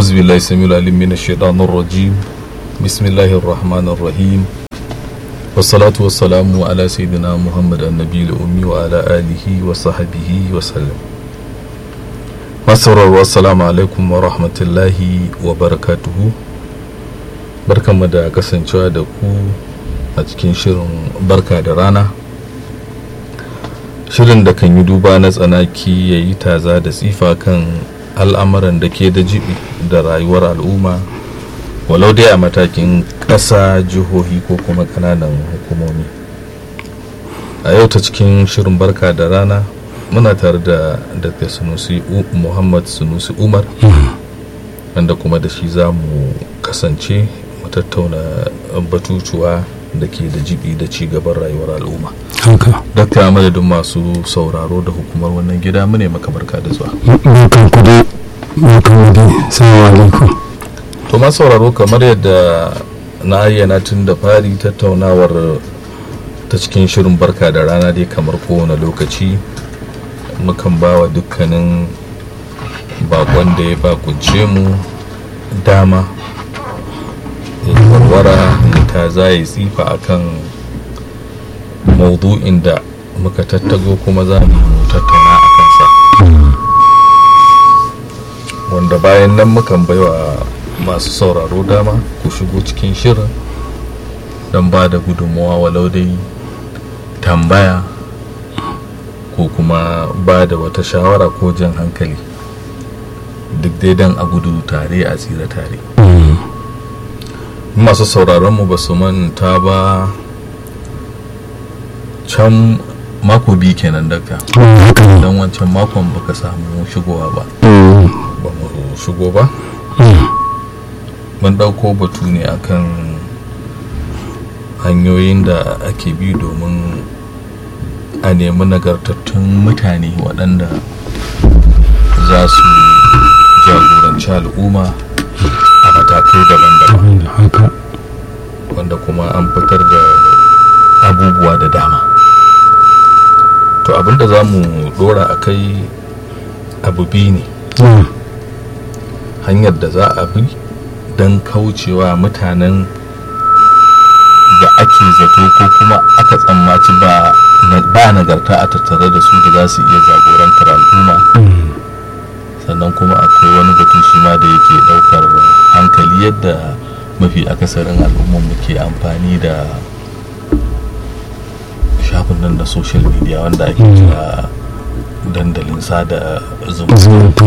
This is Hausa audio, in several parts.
أعوذ بالله السميع العليم من الشيطان الرجيم بسم الله الرحمن الرحيم والصلاة والسلام على سيدنا محمد النبي الأمي وعلى آله وصحبه وسلم masauraro assalamu alaikum wa rahmatullahi wa barakatuhu barkanmu da kasancewa da ku a cikin shirin barka da rana shirin da kan yi duba na tsanaki ya yi taza da tsifa kan al'amuran da ke da jibi da rayuwar al'umma walau dai a matakin ƙasa jihohi ko kuma ƙananan hukumomi a yau ta cikin shirin barka da rana muna tare da dr sunusi muhammad sunusi umar wanda kuma da shi za mu kasance mu tattauna batutuwa da ke da jibi da ci gaban rayuwar al'umma haka dakta madadin masu sauraro da hukumar wannan gida mu ne maka barka da zuwa barkan ku dai barkan mu dai salamu alaikum to ma sauraro kamar yadda na ayyana tun da fari tattaunawar ta cikin shirin barka da rana dai kamar kowane lokaci mukan ba wa dukkanin bakon da ya bakunce mu dama ya warwara ta za ya tsifa akan maudu'in da muka tattago kuma za mu tattauna a kansa wanda bayan nan mukan baiwa masu sauraro dama ku shigo cikin shirin don ba da gudunmawa walau dai tambaya ko kuma ba da wata shawara ko jan hankali duk dai don a gudu tare a tsira tare masu sauraronmu ba su manta ba can mako biyu kenan daga haka ne don wancan makon baka samu shigowa ba ba mu shigo ba mun ɗauko batu ne akan hanyoyin da ake bi domin a nemi nagartattun mutane waɗanda za su jagoranci al'umma a matakai daban-daban haka wanda kuma an fitar da abubuwa da dama to abinda za mu dora a kai abu biyu ne hanyar da za a bi don kaucewa mutanen da ake zato ko kuma aka tsammaci ba ba nagarta a tattare da su da za su iya jagorantar al'umma sannan kuma akwai wani batu shi ma da yake daukar hankali yadda mafi akasarin al'ummar mu ke amfani da shafin nan da social media wanda ake kira dandalin sada zumunta zumunta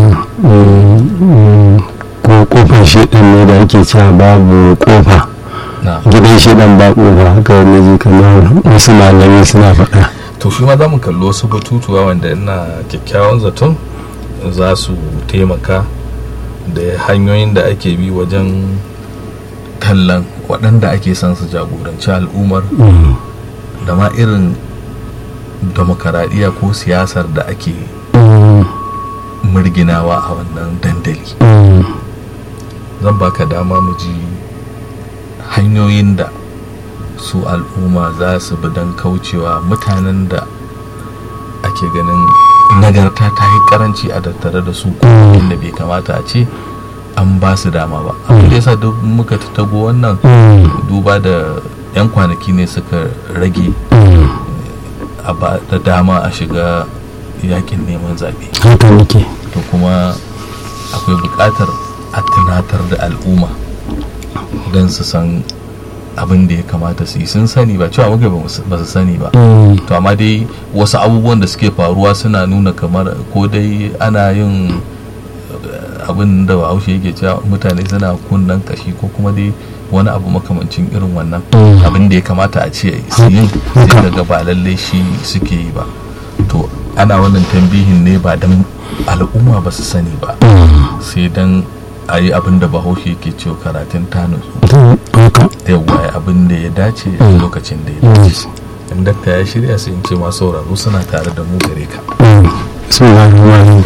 ko kofar shedan ne da ake cewa babu kofa na gidan shedan ba kofa haka wani ji kamar wasu malamai suna faɗa to shi ma za mu kalli wasu batutuwa wanda ina kyakkyawan zaton za su taimaka da hanyoyin da ake bi wajen tallan waɗanda ake son su jagoranci al'ummar da ma irin demokaradiyya ko siyasar da ake murginawa a wannan dandali zan baka dama mu ji hanyoyin da su al'umma za su bi don kaucewa mutanen da ake ganin nagarta ta yi karanci a tattare da su ko inda bai kamata a ce an ba su dama ba abin da yasa duk muka tattago wannan duba da 'yan kwanaki ne suka rage a ba da dama a shiga yakin neman zaɓe haka nake to kuma akwai buƙatar a tunatar da al'umma don su san abin da ya kamata su yi sun sani ba cewa muka ba su sani ba to amma dai wasu abubuwan da suke faruwa suna nuna kamar ko dai ana yin eh, abin da bahaushe yake cewa mutane suna kunnan kashi ko kuma dai wani abu makamancin irin wannan abin da ya kamata a ce su yin sai daga ba lallai shi suke yi ba to ana wannan tambihin ne ba don al'umma ba su sani ba sai don a yi abin da bahaushe ke cewa karatun ta nutsu haka yawwa ya abin da ya dace a lokacin da ya dace in dakta ya shirya sai in ce masu sauraro suna tare da mu gare ka bismillahirrahmanirrahim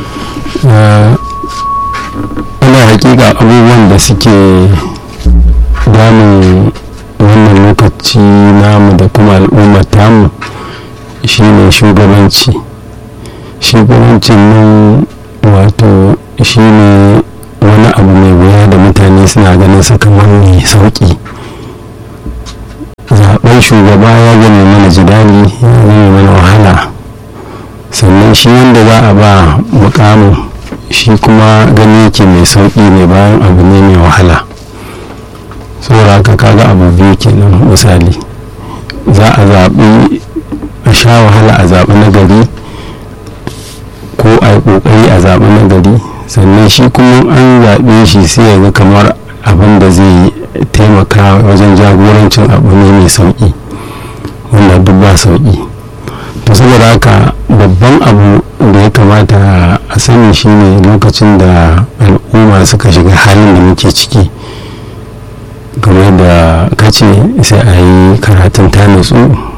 ana hakika abubuwan da suke damun wannan lokaci namu da kuma al'ummar tamu shine shugabanci shugabancin nan wato shine wani abu mai suna ganin sa kamar mai sauƙi zaɓen shugaba ya gane mana jidali ya gane mana wahala sannan shi wanda za a ba mukamin shi kuma gani yake mai sauƙi ne bayan abu ne mai wahala saboda haka kaga abu biyu kenan misali za a zaɓi a sha wahala a zaɓi na gari ko a yi ƙoƙari a zaɓi na gari sannan shi kuma an zaɓe shi sai ya ga kamar abin da zai taimaka wajen jagorancin abu ne mai sauƙi wanda duk ba sauƙi to saboda haka babban abu da ya kamata a sani shine lokacin da al'umma suka shiga halin da muke ciki kamar da kace sai a yi karatun ta nutsu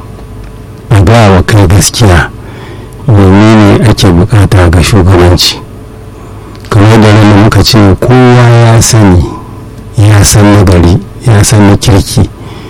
a gaya wa kai gaskiya menene ake bukata ga shugabanci kamar da rana muka ce kowa ya sani ya san nagari ya san na kirki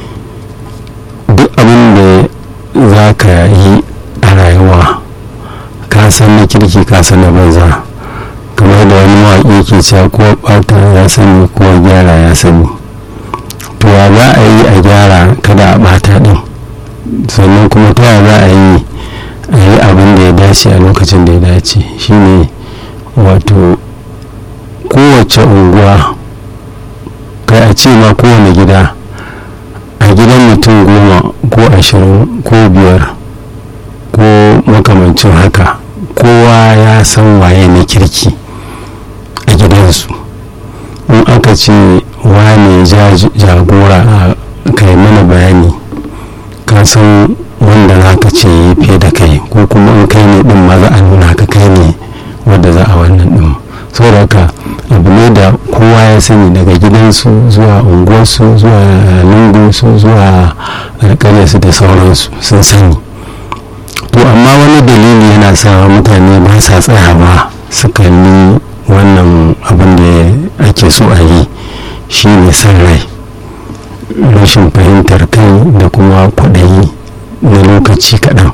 duk abin da za ka yi a rayuwa ka san na kirki ka san na banza kamar da wani mawaƙi ke cewa ko ɓata ya sani ko gyara ya sani to ya za a yi a gyara kada a ɓata ɗin sannan kuma ta za a yi a yi abin da ya dace a lokacin da ya dace shine wato kowace unguwa kai a ce ma kowane gida a gidan mutum goma ko ashirin ko biyar ko makamancin haka kowa ya san waye na kirki a gidansu in aka ce wane jagora a kai mana bayani ka san wanda za ka ce yi fiye da kai ko kuma in kai ne din ma za a nuna ka kai ne wadda za a wannan din saboda haka abu ne da kowa ya sani daga gidansu zuwa unguwarsu zuwa lungunsu zuwa alƙalarsu da sauransu sun sani to amma wani dalili yana sa mutane ba sa tsayawa su kalli wannan abin da ake so a yi shi ne son rai rashin fahimtar kai da kuma kwaɗayi na lokaci kaɗan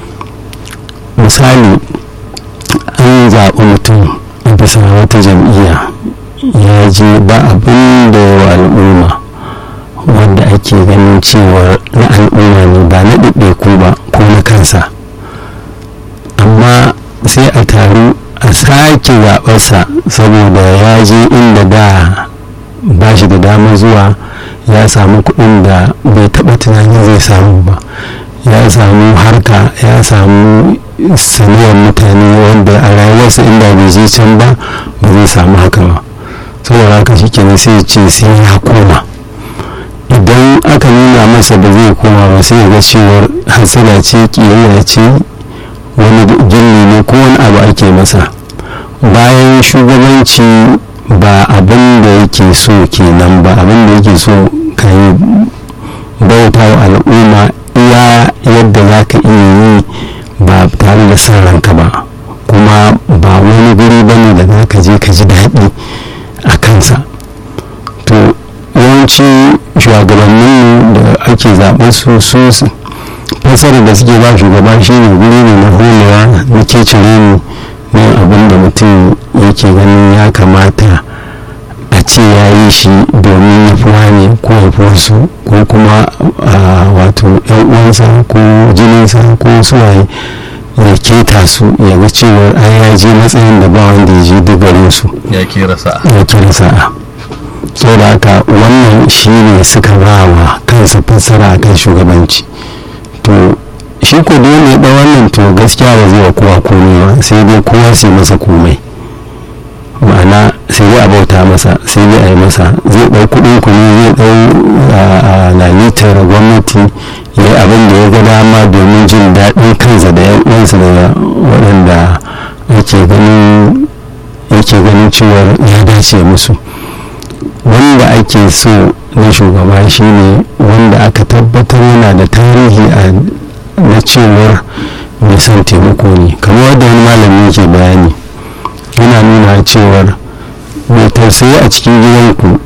misali an zaɓi mutum a bisa wata jam'iyya ya je ba abin da yawa al'umma wanda ake ganin cewa na al'umma ne ba na ɗaiɗaiku ba ko na kansa amma sai a taru a sake zaɓarsa saboda ya je inda da ba shi da damar zuwa ya samu kuɗin da bai taɓa tunanin zai samu ba ya samu harka ya samu saniyar mutane wanda a rayuwarsa inda bai je can ba ba zai samu haka ba saboda haka shi kenan sai ce sai ya koma idan aka nuna masa ba zai koma ba sai ga cewar hasala ce kiyayya ce wani gilli ne ko wani abu ake masa bayan shugabanci ba abin da yake so kenan ba abin da yake so ka yi bauta wa al'umma iya yadda za ka iya yi ba tare da son ranka ba kuma ba wani guri ba ne da za ka je ka ji daɗi a kansa to yawanci shugabannin da ake zaɓen su su fasarar da suke ba shugaba shi ne guri ne na holewa na kecire ne na abin da mutum yake ganin ya kamata a ce ya yi shi domin ya fi wane ko ya fi wasu ko kuma wato yan uwansa ko jininsa ko suwaye ya keta su ya ga cewar an ya je matsayin da ba wanda ya je duk su ya kera sa'a ya kera sa'a saboda haka wannan shi ne suka ba wa kansa fassara akan shugabanci to shi ko dole ya wannan to gaskiya ba zai wa kowa komai ba sai dai kowa sai masa komai ma'ana sai dai a bauta masa sai dai a yi masa zai ɗau kuɗin ku ne zai ɗau lalitar gwamnati ya yi abin da ya ga dama domin jin daɗin kansa da yan uwansa da waɗanda yake ganin yake ganin cewar ya dace musu wanda ake so na shugaba shine wanda aka tabbatar yana da tarihi a na cewar mai son taimako ne kamar wadda wani malami yake bayani yana nuna cewar mai tausayi a cikin gidanku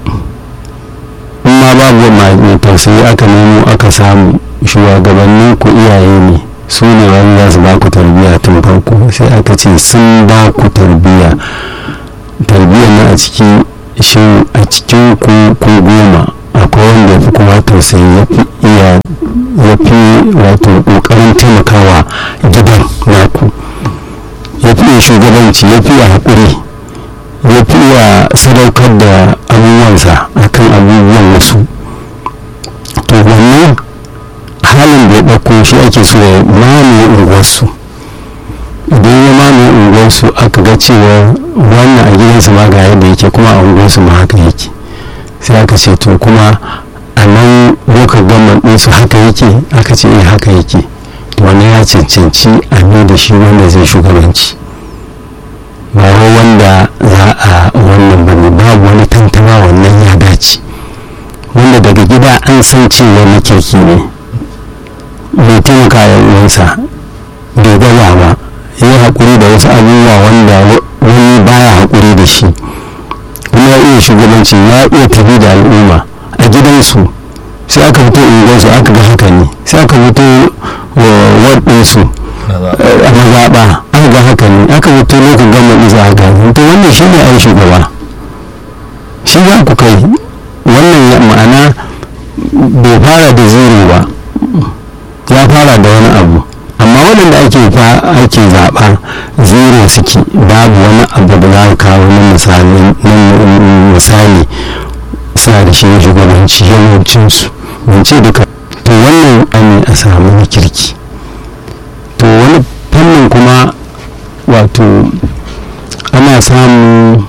in ma babu mai tausayi aka nemo aka samu shugabannin ku iyaye ne su ne wani za su ba ku tarbiyya tun farko sai aka ce sun ba ku tarbiyya tarbiyyar na a ciki shin a cikin ku ku goma akwai wanda ya fi kuma tausayi ya fi iya ya fi wato ƙoƙarin taimakawa gidan naku ya fi iya shugabanci ya fi iya haƙuri ya fi iya sadaukar da abubuwansa akan abubuwan wasu to wannan halin da ya ɗauko shi ake so ya mamaye unguwarsu idan ya mamaye unguwarsu aka ga cewa wannan a gidansu ma ga yadda yake kuma a unguwarsu ma haka yake sai aka ce to kuma a nan lokacin gamman ɗinsu haka yake aka ce eh haka yake to wannan ya cancanci a mai da shi wanda zai shugabanci ba wai wanda za a wannan bane babu wani tantama wannan ya dace wanda daga gida an san cewa na kirki ne bai taimaka ya uwansa bai gaza ba ya yi haƙuri da wasu abubuwa wanda wani baya haƙuri da shi kuma ya iya shugabanci ya iya tafi da al'umma a gidansu sai aka fito unguwarsu aka ga haka ne sai aka fito waɗinsu a mazaɓa aka ga haka ne aka fito lokacin gama isa a gani to wannan shi ne a yi shugaba shi za ku kai wannan ma'ana bai fara da zero ba ya fara da wani abu amma waɗanda ake ake zaɓa zero suke babu wani abu da za ka kawo na misali suna da shi shugabanci yawancinsu ce duka to wannan an a samu na kirki to wani fannin kuma wato ana samun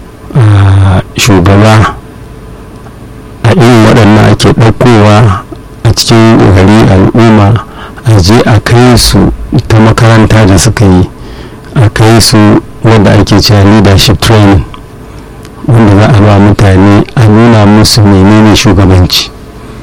shugaba a irin waɗannan ake ɗaukowa a cikin gari al'umma a je a kai su ta makaranta da suka yi a kai su wadda ake cewa leadership training wanda za a ba mutane a nuna musu menene shugabanci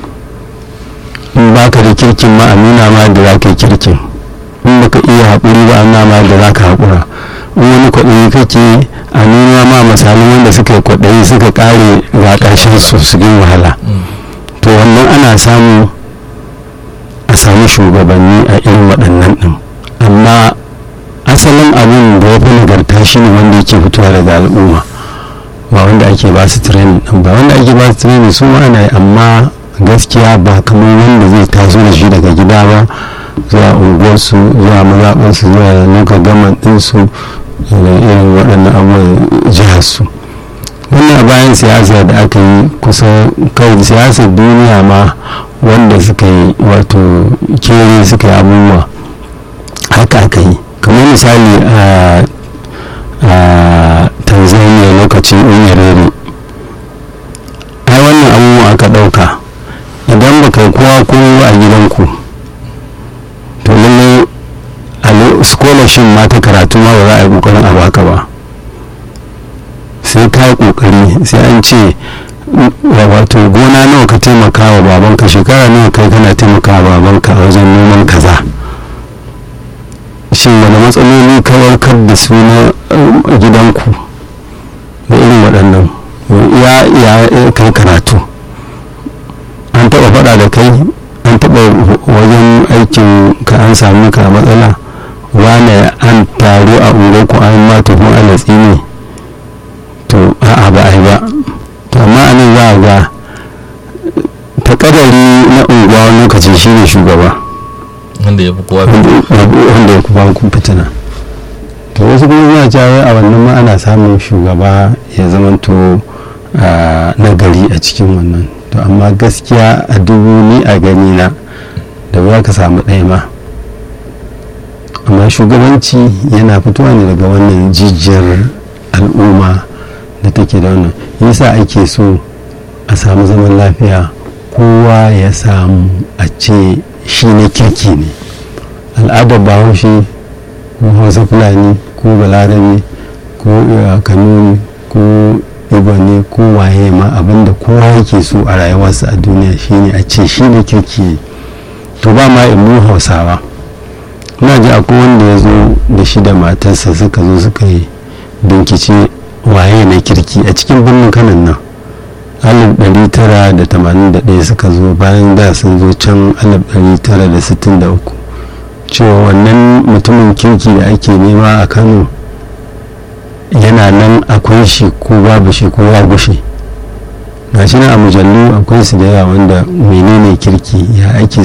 in baka da kirkin ma a nuna ma da za ka yi kirkin in baka iya haƙuri ba a nuna ma da za ka haƙura in wani kwaɗayi kake a nuna ma misalin wanda suka yi kwaɗayi suka ƙare ga ƙarshen su su yi wahala to wannan ana samu a samu shugabanni a irin waɗannan ɗin amma asalin abin da ya fi nagarta shi ne wanda yake fitowa daga al'umma ba wanda ake ba su training ɗin ba wanda ake ba su training su ma ana yi amma gaskiya ba kamar wanda zai taso da shi daga gida ba zuwa unguwarsu zuwa mazaɓarsu zuwa nuka gaman ɗinsu da irin waɗannan abubuwan jiharsu wannan a bayan siyasa da aka yi kusan kawai siyasar duniya ma wanda suka yi wato kere suka yi abubuwa haka aka yi kamar misali a tanzania lokacin unyarere ai wannan abubuwa aka ɗauka idan ba kai kowa kowa a gidanku to lallai a scholarship ma ta karatu ma ba za a yi kokarin a baka ba sai ka yi kokari sai an ce wato gona nawa ka taimaka wa babanka shekara nawa kai kana taimaka wa babanka a wajen noman kaza shin wani matsaloli ka warkar da su na gidanku da irin waɗannan ya kai karatu an taɓa faɗa da kai an taɓa wajen aikin ka an sami ka matsala wane an taru a unguwarku an ma tuhun alatsi ne to a'a ba a yi ba to amma a nan za a ga ta kadari na unguwa wani lokaci shi ne shugaba wanda ya fi kowa wanda ya kuma kun fitina to wasu kuma suna cewa a wannan ma ana samun shugaba ya zamanto na gari a cikin wannan to amma gaskiya a dubu ni a gani na da ba ka samu ɗaya ma amma shugabanci yana fitowa ne daga wannan jijiyar al'umma da take da wannan yasa ake so a samu zaman lafiya kowa ya samu a ce shi na kirki ne al'adar bahaushe ko hausa fulani ko balarabe ko kanuni ko ne ko waye ma abinda kowa yake so a rayuwarsa a duniya shine a ce shi ne kirki ne to ba ma mu hausawa na ji akwai wanda ya zo da shi da matarsa suka zo suka yi binkice waye na kirki a cikin birnin kanan nan alif ɗari tara da tamanin da ɗaya suka zo bayan da sun zo can alif ɗari tara da sittin da uku cewa wannan mutumin kirki da ake nema a kano yana nan akwai shi ko babu shi ko ya gushe gashi na a mujallu akwai su da yawa wanda menene kirki ya ake